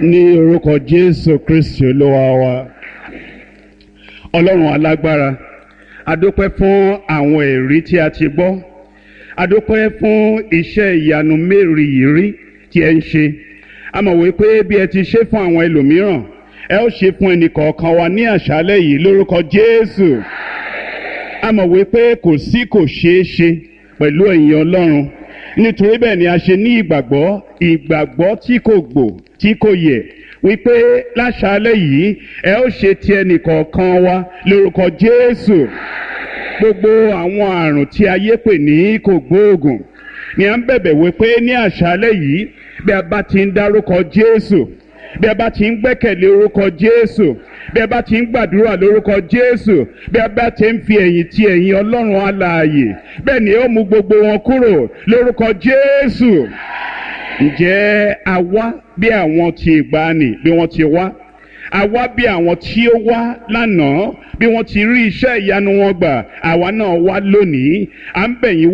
ní orúkọ jésù kristi olúwa wa ọlọ́run alágbára adúpẹ́ fún àwọn ẹ̀rí tí a ti gbọ́ adúpẹ́ fún iṣẹ́ ìyanu mérìírí tí ẹ ń ṣe a mọ̀ wípé bí ẹ ti ṣe fún àwọn ẹlòmíràn ẹ ó ṣe fún ẹnìkọ̀ọ̀kan wa ní àṣálẹ́ yìí lórúkọ jésù a mọ̀ wípé kò sí kò ṣeé ṣe pẹ̀lú ẹ̀yin ọlọ́run nítorí bẹ́ẹ̀ ni a ṣe ní ìgbàgbọ́ ìgbàgbọ́ tí kò gbò tí kò yẹ wípé láṣálẹ́ yìí ẹ ó ṣe ti ẹnìkọ̀ọ̀kan wa lórúkọ jésù gbogbo àwọn àrùn tí ayé pè ní kò gbóògùn ni à ń bẹ̀bẹ̀ wípé ní àṣálẹ́ yìí bí a bá ti ń dárúkọ jésù bí a bá ti ń gbẹ́kẹ̀lé orúkọ jésù bí a bá ti ń gbàdúrà lórúkọ jésù bí a bá ti ń fi ẹ̀yìn ti ẹ̀yìn ọlọ́run alààyè bẹ́ẹ̀ ni ó mú gbogbo wọn kúrò lórúkọ jésù ǹjẹ́ a wá bí àwọn ti ìgbàanì bí wọ́n ti wá a wá bí àwọn tí ó wá lánàá bí wọ́n ti rí iṣẹ́ ìyanu wọn gbà àwa náà wá lónìí à ń bẹ̀yìn